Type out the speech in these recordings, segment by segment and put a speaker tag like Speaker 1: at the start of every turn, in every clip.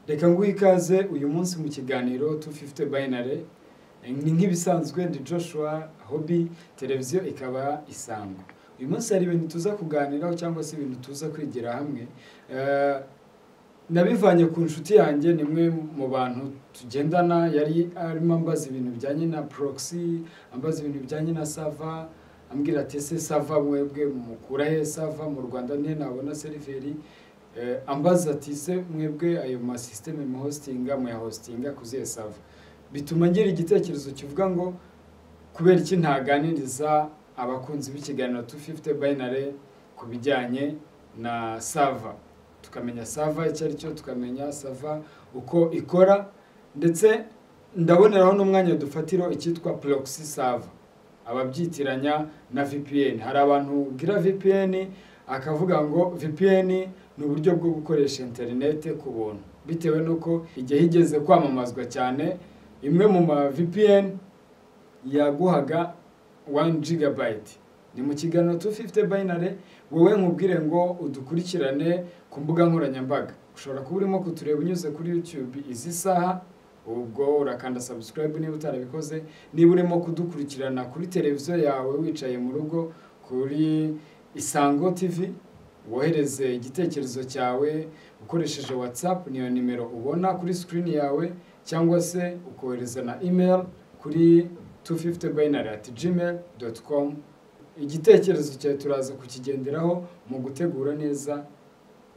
Speaker 1: reka nguhe ikaze uyu munsi mu kiganiro tufifite bayinare ni nk'ibisanzwe ndi joshua hobi televiziyo ikaba isango uyu munsi hari ibintu tuza kuganiraho cyangwa se ibintu tuza kwigira hamwe Eh, nabivanye ku nshuti yanjye ni imwe mu bantu tugendana yari arimo ambaza ibintu bijyanye na proxy ambaza ibintu bijyanye na sava ambwira ati ese sava mwebwe mukura he sava mu rwanda nte nabona seriveri Eh, ambaza ati se mwebwe ayo masisiteme muhositinga muyahositinga ku zihe sava bituma ngira igitekerezo kivuga ngo kubera iki ntaganiriza abakunzi b'ikiganiro 250 binary ku bijyanye na sava tukamenya sava icyo ari cyo tukamenya sava uko ikora ndetse ndaboneraho n'umwanya dufatiro icyitwa proxy sava ababyitiranya na VPN hari abantu gira VPN akavuga ngo VPN ni uburyo bwo gukoresha interinete ku buntu bitewe n'uko igihe igeze kwamamazwa cyane imwe mu ma VPN yaguhaga 1 gigabyte ni mu kiganiro 250 binary wowe nkubwire ngo udukurikirane ku mbuga nkoranyambaga ushobora kuba urimo kutureba unyuze kuri youtube izi saha ubwo urakanda subscribe niba utarabikoze niba urimo kudukurikirana kuri televiziyo yawe wicaye mu rugo kuri isango tv wohereze igitekerezo cyawe ukoresheje whatsapp niyo nimero ubona kuri screen yawe cyangwa se ukohereza na email kuri 250 binary at gmail dot com igitekerezo cyawe turaza kukigenderaho mu gutegura neza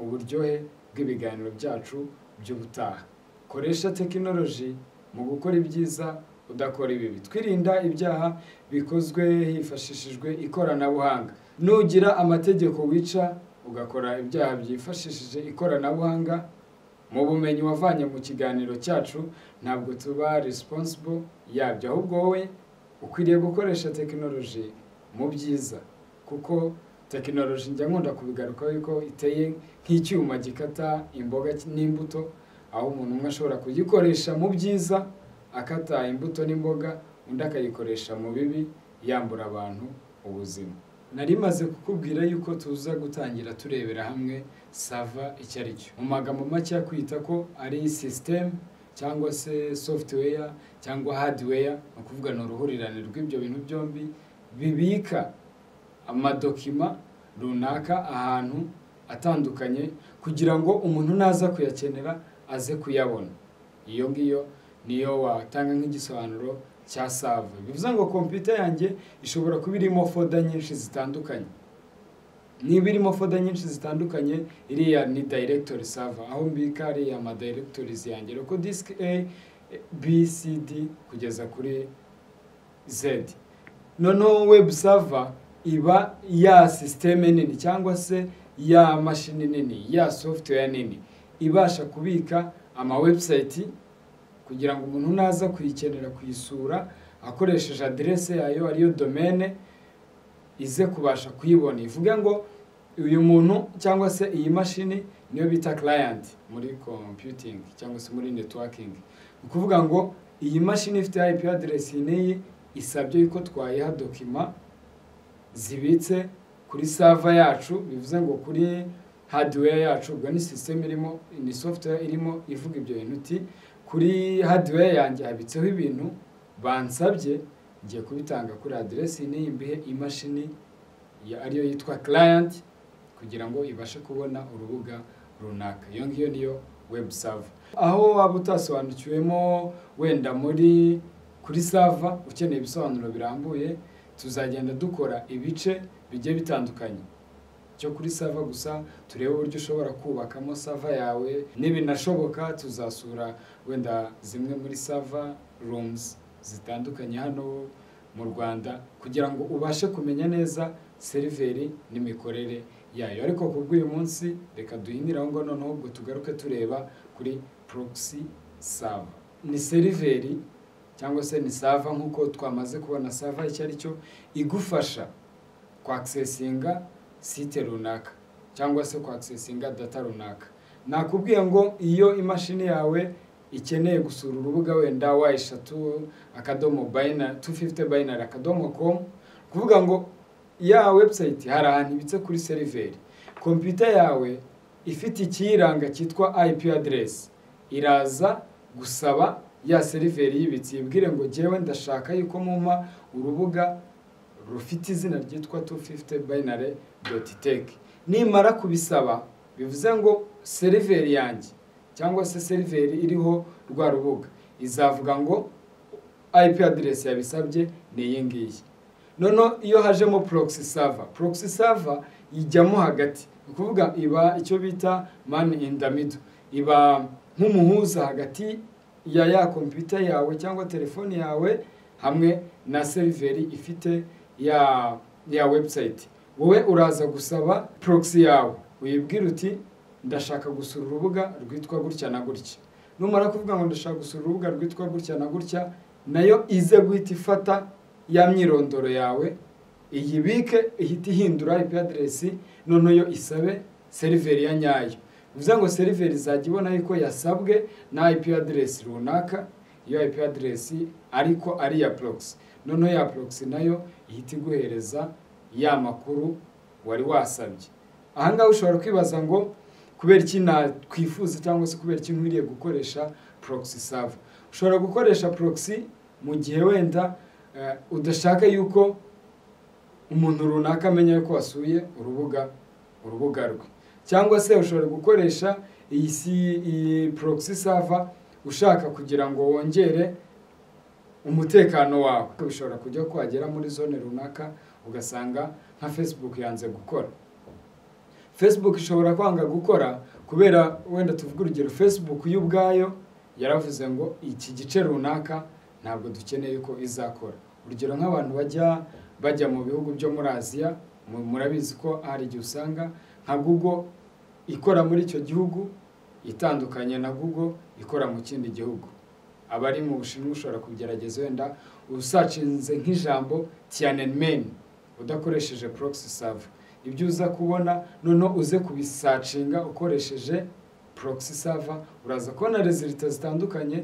Speaker 1: uburyohe bw'ibiganiro byacu by'ubutaha koresha tekinoloji mu gukora ibyiza udakora ibibi twirinda ibyaha bikozwe hifashishijwe ikoranabuhanga nugira amategeko wica ugakora ibyaha byifashishije ikoranabuhanga mu bumenyi wavanye mu kiganiro cyacu ntabwo tuba responsible yabyo ahubwo wowe ukwiriye gukoresha tekinoloji mu byiza kuko tekinoloji njya nkunda kubigarukaho yuko iteye nk'icyuma gikata imboga n'imbuto aho umuntu umwe ashobora kuyikoresha mu byiza akata imbuto n'imboga undi akayikoresha mu bibi yambura abantu ubuzima nari maze kukubwira yuko tuza gutangira turebera hamwe sava icyo ari cyo mu magambo make kwita ko ari sisiteme cyangwa se software cyangwa hardware ni ukuvuga ni uruhurirane rw'ibyo bintu byombi bibika amadokima runaka ahantu atandukanye kugira ngo umuntu naza kuyakenera aze kuyabona iyo ngiyo niyo watanga nk'igisobanuro cya save bivuze ngo kompiyuta yanjye ishobora kuba irimo foda nyinshi zitandukanye niba irimo foda nyinshi zitandukanye iriya ni directory server aho mbika ariya ma directories yanjye rero ko disk A B C D kugeza kuri Z noneho web server iba ya system nini cyangwa se ya mashini nini ya software nini ibasha kubika ama website kugira ngo umuntu naza kuyikenera kuyisura akoresheje aderese yayo ariyo domene ize kubasha kuyibona ivuge ngo uyu muntu cyangwa se iyi mashini niyo bita client muri computing cyangwa se muri networking ni ukuvuga ngo iyi mashini ifite IP address iyi n'iyi isabye yuko twayiha dokima zibitse kuri server yacu bivuze ngo kuri hardware yacu ubwo ni system irimo ni software irimo ivuga ibyo bintu uti kuri hardware yanjye habitseho ibintu bansabye ngiye kubitanga kuri aderesi n'iyi mbihe imashini ya- ariyo yitwa client kugira ngo ibashe kubona urubuga runaka iyo ngiyo niyo web server aho waba utasobanukiwemo wenda muri kuri server ukeneye ibisobanuro birambuye tuzagenda dukora ibice bigiye bitandukanye cyo kuri sava gusa turebe uburyo ushobora kubakamo sava yawe n'ibinashoboka tuzasura wenda zimwe muri sava rooms zitandukanye hano mu rwanda kugira ngo ubashe kumenya neza seriveri n'imikorere yayo ariko ku bw'uyu munsi reka duhinire aho ngaho noneho ubwo tugaruke tureba kuri proxy sava ni seriveri cyangwa se ni sava nk'uko twamaze kubona sava icyo ari cyo igufasha kwakisesinga site runaka cyangwa se kwakisesinga data runaka nakubwiye ngo iyo imashini yawe ikeneye gusura urubuga wenda wa eshatu akadomo bayinari 250 binary akadomo com kuvuga ngo ya website hari ahantu ibitse kuri seriveri kompiyuta yawe ifite ikiyiranga cyitwa IP address iraza gusaba ya seriveri y'ibitsi ibwire ngo jyewe ndashaka yuko mumpa urubuga rufite izina ryitwa 250 binary dot tech nimara kubisaba bivuze ngo seriveri yanjye cyangwa se seriveri iriho rwa rubuga izavuga ngo IP address yabisabye ni iyi ngiyi noneho iyo hajemo proxy server proxy server ijyamo hagati ni ukuvuga iba icyo bita man in the middle iba nk'umuhuza hagati ya ya kompiyuta yawe cyangwa telefoni yawe hamwe na seriveri ifite ya ya website wowe uraza gusaba proxy yawe uyibwira uti ndashaka gusura urubuga rwitwa gutya na gutya numara kuvuga ngo ndashaka gusura urubuga rwitwa gutya na gutya nayo ize guhita ifata ya myirondoro yawe iyibike ihita ihindura IP aderesi noneho yo isabe seriveri ya nyayo bivuze ngo seriveri izajya ibona yuko yasabwe na IP aderesi runaka iyo IP aderesi ariko ari iya porogisi noneho ya porogisi nayo ihita iguhereza ya makuru wari wasabye ahangaha ushobora kwibaza ngo kubera iki natwifuza cyangwa se kubera iki nkwiriye gukoresha porogisi sava ushobora gukoresha proxy mu gihe wenda udashaka yuko umuntu runaka amenya yuko wasuye urubuga urubuga rwe cyangwa se ushobora gukoresha iyi proxy server ushaka kugira ngo wongere umutekano wawe bishobora kujya ko wagera muri zone runaka ugasanga nka facebook yanze gukora facebook ishobora kwanga gukora kubera wenda tuvuge urugero facebook yo ubwayo yaravuze ngo iki gice runaka ntabwo dukeneye ko izakora urugero nk'abantu bajya bajya mu bihugu byo muri aziya murabizi ko hari igihe usanga nka google ikora muri icyo gihugu itandukanye na google ikora mu kindi gihugu abari mu bushinwa ushobora kugerageza wenda usacinze nk'ijambo tiyanenmeni udakoresheje proxy server ibyo uza kubona noneho uze kubisacinga ukoresheje proxy server uraza kubona rezilita zitandukanye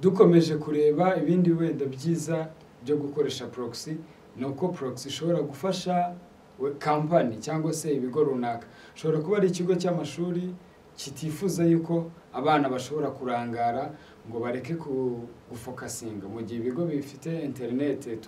Speaker 1: dukomeje kureba ibindi wenda byiza byo gukoresha proxy ni uko proxy ishobora gufasha kampani cyangwa se ibigo runaka ushobora kuba ari ikigo cy'amashuri kitifuza yuko abana bashobora kurangara ngo bareke gufokasinga mu gihe ibigo bifite interineti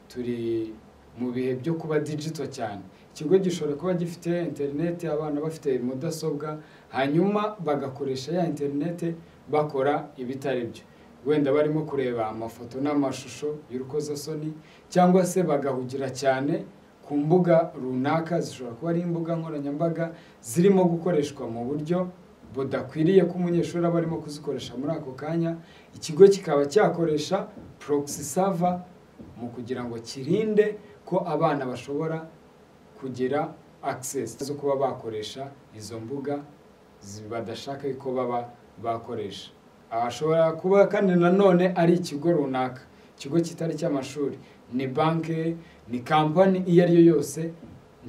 Speaker 1: turi mu bihe byo kuba digito cyane ikigo gishobora kuba gifite interineti abana bafite mudasobwa hanyuma bagakoresha ya interineti bakora ibitari byo wenda barimo kureba amafoto n'amashusho y'urukozasoni cyangwa se bagahugira cyane ku mbuga runaka zishobora kuba ari imbuga nkoranyambaga zirimo gukoreshwa mu buryo budakwiriye ko umunyeshuri aba arimo kuzikoresha muri ako kanya ikigo kikaba cyakoresha proxy server mu kugira ngo kirinde ko abana bashobora kugira access zo kuba bakoresha izo mbuga badashaka ko baba bakoresha ashobora kuba kandi nanone ari ikigo runaka ikigo kitari cy'amashuri ni banki ni kampani iyo ari yo yose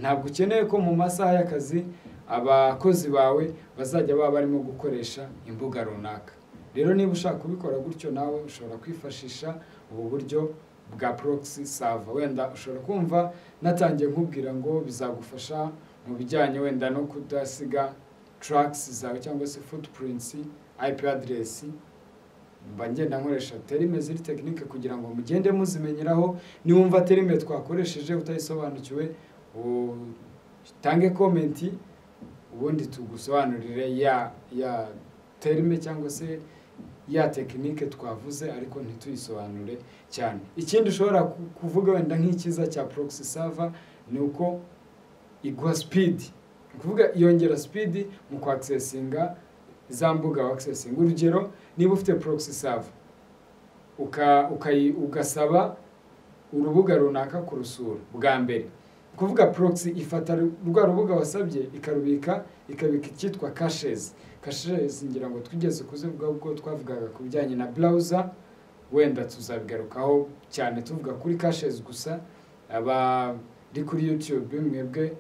Speaker 1: ntabwo ukeneye ko mu masaha y'akazi abakozi bawe bazajya baba barimo gukoresha imbuga runaka rero niba ushaka kubikora gutyo nawe ushobora kwifashisha ubu buryo bwa proxy server wenda ushobora kumva natangiye nkubwira ngo bizagufasha mu bijyanye wenda no kudasiga tracks zawe cyangwa se footprints IP address mba ngenda nkoresha terime ziri tekinike kugira ngo mugende muzimenyeraho niwumva terime twakoresheje utayisobanukiwe utange comment ubundi tugusobanurire ya ya terime cyangwa se ya tekinike twavuze ariko ntituyisobanure cyane ikindi ushobora kuvuga wenda nk'icyiza cya proxy server ni uko iguha speed ni ukuvuga yongera speed mu kwakisesinga za mbuga wakisesinga urugero niba ufite proxy server ugasaba urubuga runaka kurusura bwa mbere kuvuga proxy ifata rwa rubuga wasabye ikarubika ikabika icyitwa caches caches ngira ngo twigeze kuzivuga ubwo twavugaga ku bijyanye na browser wenda tuzabigarukaho cyane tuvuga kuri caches gusa abari kuri YouTube mwebwe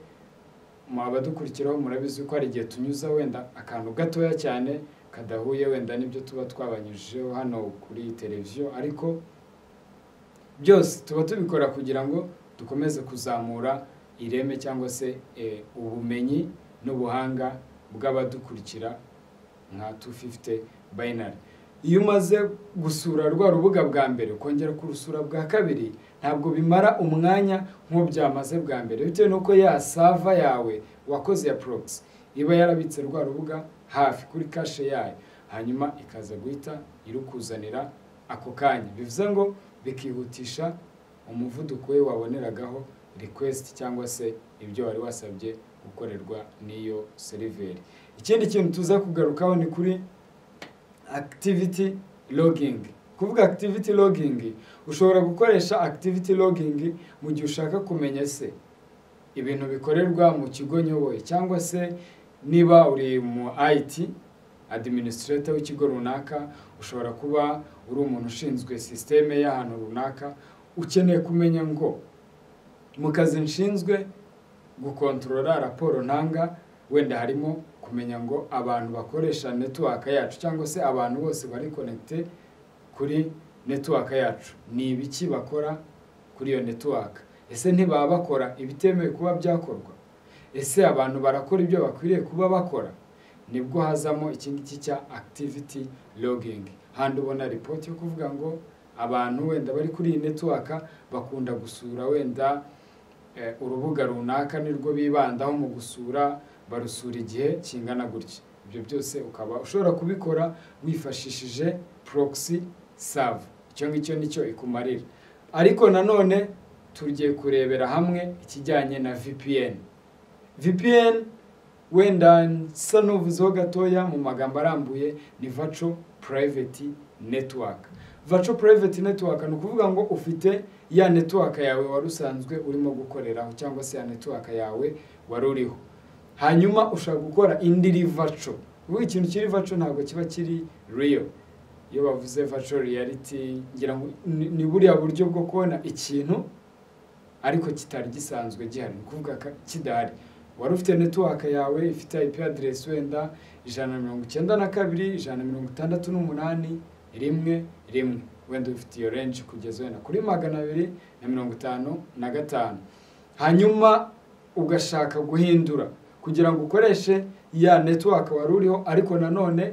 Speaker 1: abadukurikiraho murabizi ko hari igihe tunyuza wenda akantu gatoya cyane kadahuye wenda n'ibyo tuba twabanyujijeho hano kuri televiziyo ariko byose tuba tubikora kugira ngo dukomeze kuzamura ireme cyangwa se eh, ubumenyi n'ubuhanga bw'abadukurikira nka 250 binary iyo umaze gusura rwa rubuga bwa mbere ukongera kurusura bwa kabiri ntabwo bimara umwanya nk'uwo byamaze bwa mbere bitewe n'uko ya sava yawe wakoze ya proxy iba yarabitse rwa rubuga hafi kuri kashe yayo hanyuma ikaza guhita irukuzanira ako kanya bivuze ngo bikihutisha umuvuduko we waboneragaho request cyangwa se ibyo wari wasabye gukorerwa n'iyo seriveri ikindi kintu tuza kugarukaho ni kuri activity logging kuvuga activity logging ushobora gukoresha activity logging mu gihe ushaka kumenya se ibintu bikorerwa mu kigo nyoboye cyangwa se niba uri mu IT administrator w'ikigo runaka ushobora kuba uri umuntu ushinzwe sisiteme y'ahantu runaka ukeneye kumenya ngo mu kazi nshinzwe gukontorora raporo ntanga wenda harimo kumenya ngo abantu bakoresha netiwaka yacu cyangwa se abantu bose bari konegite kuri netiwaka yacu ni ibiki bakora kuri iyo netiwaka ese ntibaba bakora ibitemewe kuba byakorwa ese abantu barakora ibyo bakwiriye kuba bakora nibwo hazamo iki ngiki cya activity logging handi ubona ripoti yo kuvuga ngo abantu wenda bari kuri iyi netiwaka bakunda gusura wenda eh, urubuga runaka nirwo bibandaho mu gusura barusura igihe kingana gutya ibyo byose ukaba ushobora kubikora wifashishije proxy serve icyo ngicyo nicyo ikumarira ariko nanone tugiye kurebera hamwe ikijyanye na VPN VPN wenda nsa n'uvuzeho gatoya mu magambo arambuye ni virtual private network virtual private network ni ukuvuga ngo ufite ya network yawe wari usanzwe urimo gukoreraho cyangwa se ya network yawe wari uriho hanyuma ushaka gukora indi iri vaco ubu ikintu kiri vaco ntabwo kiba kiri real iyo bavuze vaco reality ngira ngo ni ni buriya buryo bwo kubona ikintu ariko kitari gisanzwe gihari ni ukuvuga ka- kidahari wari ufite network yawe ifite IP address wenda ijana na mirongo icyenda na kabiri ijana na mirongo itandatu n'umunani rimwe rimwe wenda ufite iyo range kugeza wenda kuri magana abiri na mirongo itanu na gatanu hanyuma ugashaka guhindura kugira ngo ukoreshe ya network wari uriho ariko nanone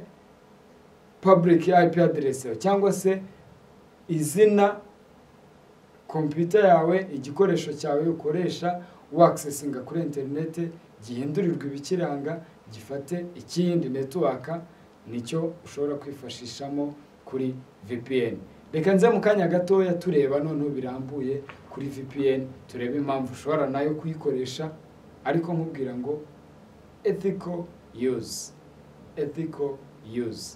Speaker 1: public IP address yawe cyangwa se izina kompiyuta yawe igikoresho cyawe ukoresha wakisesinga kuri interineti gihindurirwa ibikiranga gifate ikindi network nicyo ushobora kwifashishamo kuri VPN reka nze mu kanya gatoya tureba noneho birambuye kuri VPN turebe impamvu ushobora nayo kuyikoresha ariko nkubwira ngo ethical use ethical use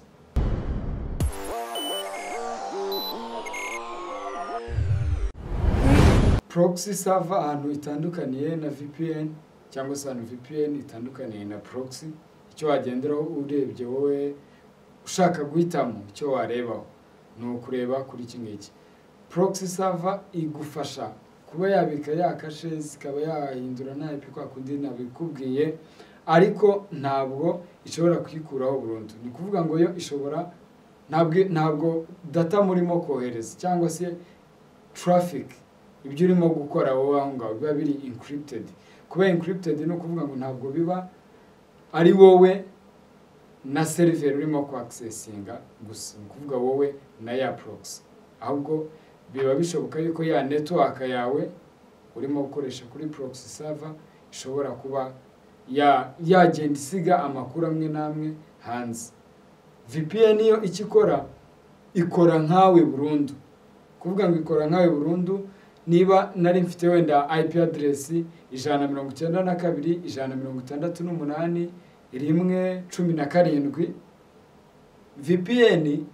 Speaker 1: proxy server ahantu itandukaniye na VPN cyangwa se ahantu VPN itandukaniye na proxy icyo wagenderaho urebye wowe ushaka guhitamo icyo warebaho ni ukureba kuri iki ngiki proxy server igufasha kuba yabika ya caches ikaba yahindura nta IP kwa kundi nabikubwiye ariko ntabwo ishobora kuyikuraho burundu ni ukuvuga ngo yo ishobora ntabwo ntabwo data murimo kohereza cyangwa se traffic ibyo urimo gukora wowe aho ngaho biba biri encrypted kuba encrypted ni ukuvuga ngo ntabwo biba ari wowe na seriveri urimo kwakisesinga gusa ni ukuvuga wowe na ya proxy ahubwo biba bishoboka yuko ya network yawe urimo gukoresha kuri proxy server ishobora kuba ya- yagenda isiga amakuru amwe n'amwe hanze VPN yo icyo ikora ikora nkawe burundu kuvuga ngo ikora nkawe burundu niba nari mfite wenda IP address ijana na mirongo icyenda na kabiri ijana na mirongo itandatu n'umunani rimwe cumi na karindwi VPN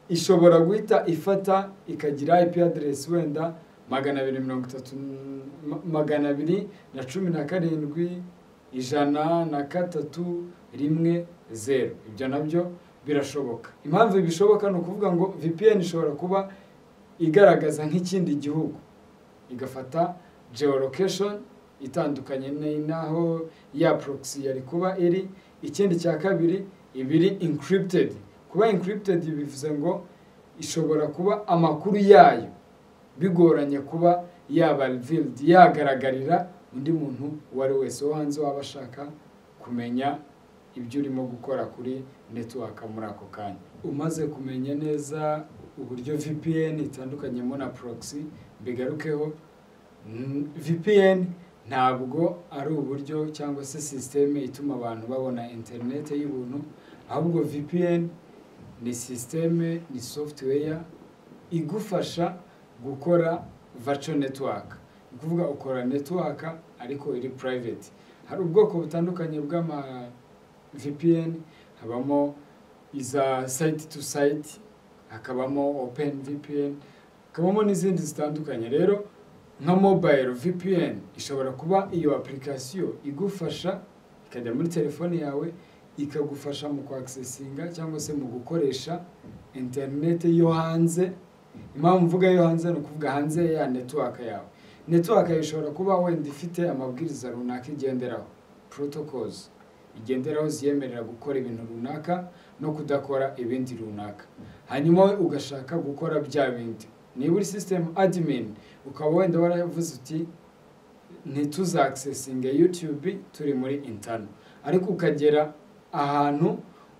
Speaker 1: ishobora guhita ifata ikagira IP address wenda magana abiri mirongo itatu n- ma- magana abiri na cumi na karindwi ijana na gatatu rimwe zeru ibyo nabyo birashoboka impamvu bishoboka ni ukuvuga ngo VPN ishobora kuba igaragaza nk'ikindi gihugu igafata geolocation itandukanye ni- n'aho ya proxy yari kuba iri ikindi cya kabiri ibiri encrypted kuba encrypted bivuze ngo ishobora kuba amakuru yayo bigoranye kuba yaba revealed yagaragarira undi muntu uwo ari we wese wo hanze waba ashaka kumenya ibyo urimo gukora kuri netiwaka muri ako kanya umaze kumenya neza uburyo VPN itandukanyemo na proxy mbigarukeho Mm, VPN ntabwo ari uburyo cyangwa se sisiteme ituma abantu babona interinete y'ubuntu ahubwo VPN ni sisiteme ni software igufasha gukora virtual network ni ukuvuga ukora network ariko iri private hari ubwoko butandukanye bw'ama VPN habamo iza site to site hakabamo open VPN hakabamo n'izindi zitandukanye rero nka mobile VPN ishobora kuba iyo application igufasha ikajya muri telefone yawe ikagufasha mu kwakisesinga cyangwa se mu gukoresha interineti yo hanze impamvu mvuga yo hanze ni ukuvuga hanze ya network yawe network yawe ishobora kuba wenda ifite amabwiriza runaka igenderaho protocols igenderaho ziyemerera gukora ibintu runaka no kudakora ibindi runaka hanyuma we ugashaka gukora bya bindi niba uri system admin ukaba wenda waravuze uti ntituzakisesinge YouTube turi muri intano ariko ukagera ahantu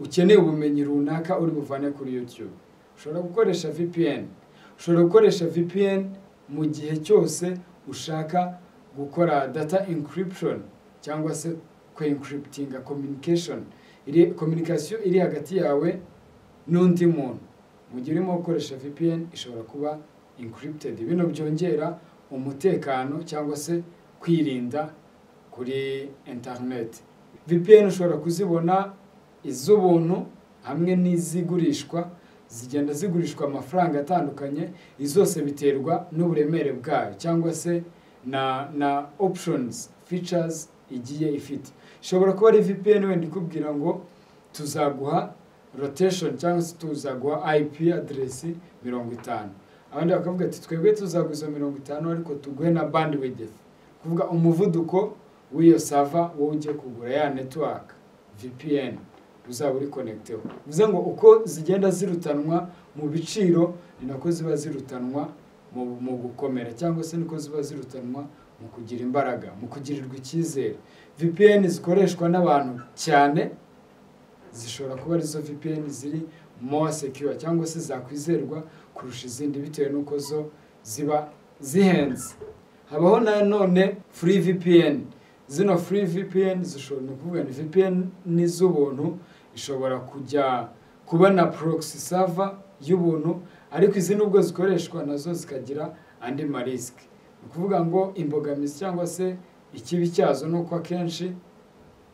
Speaker 1: ukeneye ubumenyi runaka uri buvane kuri YouTube ushobora gukoresha VPN ushobora gukoresha VPN mu gihe cyose ushaka gukora data encryption cyangwa se kwencryptinga communication iri communication iri hagati yawe n'undi muntu mu gihe urimo gukoresha VPN ishobora kuba encrypted bino byongera umutekano cyangwa se kwirinda kuri internet VPN ushobora kuzibona iz'ubuntu hamwe n'izigurishwa zigenda zigurishwa amafaranga atandukanye izose biterwa n'uburemere bwayo cyangwa se na na options features igiye ifite ishobora kuba ari VPN wenda ikubwira ngo tuzaguha rotation cyangwa se tuzaguha IP address mirongo itanu abandi bakavuga ati twebwe tuzaguza mirongo itanu ariko tuguhe na bandwidth kuvuga umuvuduko w'iyo sava wowe ugiye kugura ya network VPN uzaba uri connecteho bivuze ngo uko zigenda zirutanwa mu biciro ni nako ziba zirutanwa mu, mu gukomera cyangwa se niko ziba zirutanwa mu kugira imbaraga mu kugirirwa icyizere VPN zikoreshwa n'abantu cyane zishobora kuba arizo VPN ziri more secure cyangwa se zakwizerwa kurusha izindi bitewe n'uko zo ziba zihenze habaho nanone free VPN zino free VPN zishobora ni ukuvuga ni VPN n'iz'ubuntu ishobora kujya kuba na proxy server y'ubuntu ariko izi nubwo zikoreshwa nazo zikagira andi marisike ni ukuvuga ngo imbogamizi cyangwa se ikibi cyazo ni uko akenshi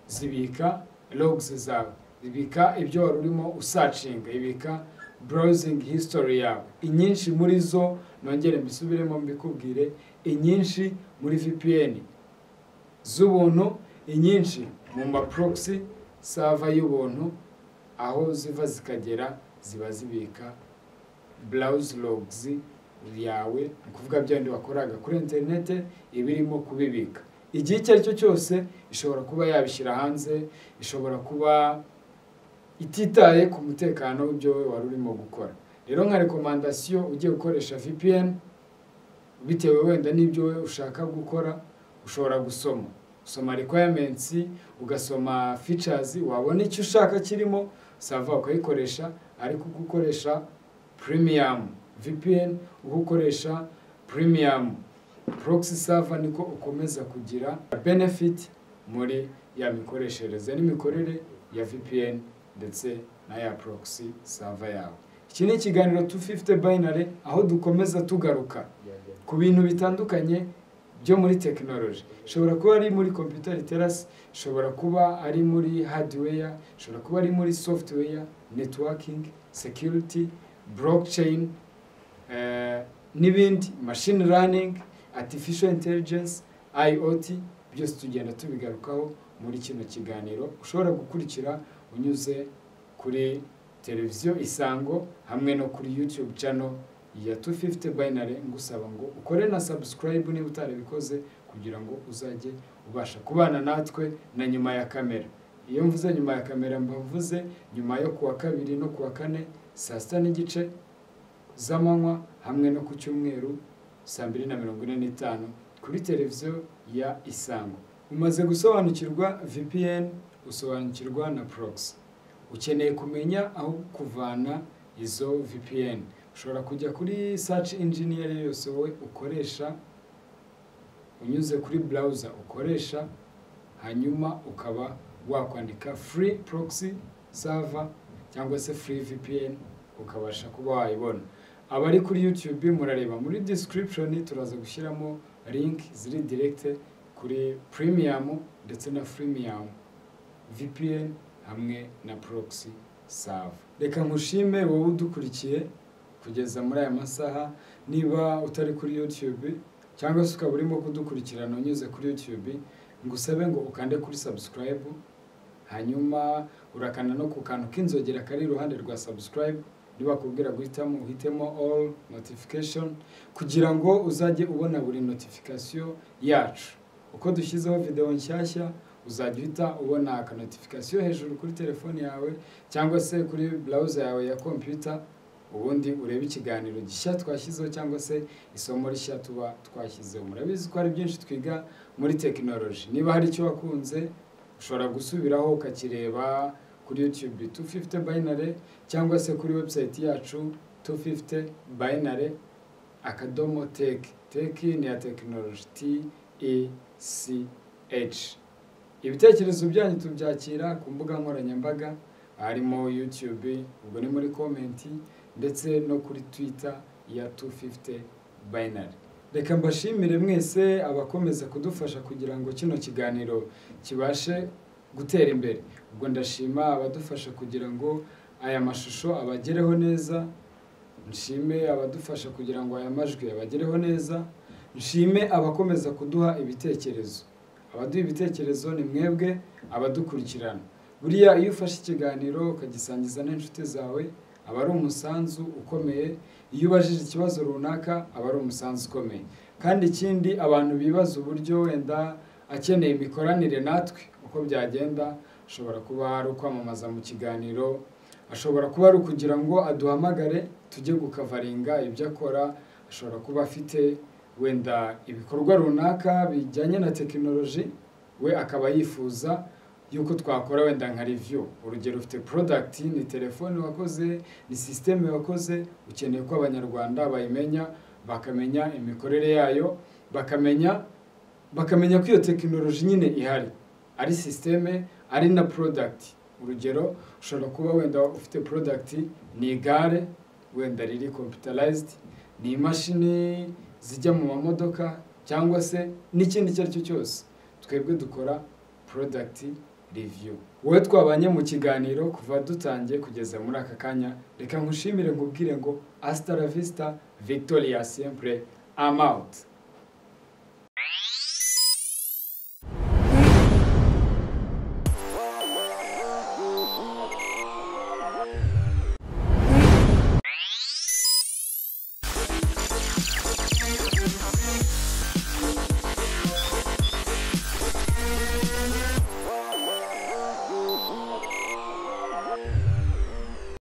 Speaker 1: zibika logs zawe ibika ibyo wari urimo usacinga ibika browsing history yawe inyinshi muri zo nongere mbisubiremo mbikubwire inyinshi muri VPN z'ubuntu inyinshi mu ma proxy server y'ubuntu aho ziva zikagera ziba zibika browse logs yawe ni ukuvuga bya bindi wakoraga kuri internet iba irimo kubibika igihe icyo ari cyo cyose ishobora kuba yabishyira hanze ishobora kuba ititaye ku mutekano w'ibyo wowe wari urimo gukora rero nka rekomandasiyo ugiye gukoresha VPN bitewe wenda n'ibyo wowe ushaka gukora ushobora gusoma usoma requirements ugasoma features wabona icyo ushaka kirimo sava ukayikoresha ariko uko ukoresha premium VPN uko ukoresha premium proxy server niko ukomeza kugira benefit muri ya mikoreshereze n'imikorere ya VPN ndetse na ya proxy server yawe iki ni ikiganiro 250 binary aho dukomeza tugaruka ku bintu bitandukanye byo muri tekinoloji ishobora kuba ari muri computer literacy ishobora kuba ari muri hardware ishobora kuba ari muri software networking security blockchain eh, n'ibindi machine learning artificial intelligence IoT byose tugenda tubigarukaho muri kino kiganiro ushobora gukurikira unyuze kuri televiziyo isango hamwe no kuri YouTube channel ya 250 binary ngusaba ngo ukore na subscribe niba utarabikoze kugira ngo uzajye ubasha kubana natwe na nyuma ya kamera iyo mvuze nyuma ya kamera mba mvuze nyuma yo kuwa kabiri no kuwa kane saa sita n'igice z'amanywa hamwe no ku cyumweru saa mbiri na mirongo ine n'itanu kuri televiziyo ya isango umaze gusobanukirwa vpn usobanukirwa na proxy ukeneye kumenya aho kuvana izo vpn ushobora kujya kuri search engine iyo ari yo yose wowe ukoresha unyuze kuri browser ukoresha hanyuma ukaba wakwandika free proxy server cyangwa se free vpn ukabasha kuba wayibona abari kuri youtube murareba muri description turaza gushyiramo link ziri direct kuri premium ndetse na freemium vpn hamwe na proxy server reka nkushime wowe udukurikiye kugeza muri aya masaha niba utari kuri youtube cyangwa se ukaba urimo kudukurikirana unyuze kuri youtube ngusabe ngo ukande kuri subscribe hanyuma urakanda no ku kantu k'inzogera kari iruhande rwa subscribe ntibakubwira guhitamo uhitemo all notification kugira ngo uzajye ubona buri notification yacu uko dushyizeho videwo nshyashya uzajya uhita ubona aka notification hejuru kuri telefone yawe cyangwa se kuri browser yawe ya computer ubundi urebe ikiganiro gishya twashyizeho cyangwa se isomo rishya tuba twashyizeho murabizi ko hari byinshi twiga muri tekinoloji niba hari icyo wakunze ushobora gusubiraho ukakireba kuri youtube 250 binary cyangwa se kuri website yacu 250 binary akadomo tech tech ni ya tekinoloji t e c h ibitekerezo byanyu tubyakira ku mbuga nkoranyambaga harimo youtube ubwo ni muri komenti ndetse no kuri twitter ya 250 binary reka mbashimire mwese abakomeza kudufasha kugira ngo kino kiganiro kibashe gutera imbere ubwo ndashima abadufasha kugira ngo aya mashusho abagereho neza nshime abadufasha kugira ngo aya majwi abagereho neza nshime abakomeza kuduha ibitekerezo abaduha ibitekerezo ni mwebwe abadukurikirana buriya iyo ufashe ikiganiro ukagisangiza n'inshuti zawe aba ari umusanzu ukomeye iyo ubajije ikibazo runaka aba ari umusanzu ukomeye kandi ikindi abantu bibaza uburyo wenda akeneye imikoranire natwe uko byagenda ashobora kuba ari ukwamamaza mu kiganiro ashobora kuba ari ukugira ngo aduhamagare tujye gukavaringa ibyo akora ashobora kuba afite wenda ibikorwa runaka bijyanye na tekinoloji we akaba yifuza yuko twakora wenda nka review urugero ufite product ni telefone wakoze ni systeme wakoze ukeneye ko abanyarwanda bayimenya bakamenya imikorere yayo bakamenya bakamenya ko iyo tekinoloji nyine ihari ari systeme ari na product urugero ushobora kuba wenda ufite product ni igare wenda riri computerized ni imashini zijya mu mamodoka cyangwa se n'ikindi icyo ari cyo cyose twebwe dukora product review wowe twabanye mu kiganiro kuva dutangiye kugeza muri aka kanya reka nkushimire nkubwire ngo hasta la vista victoria sempre amount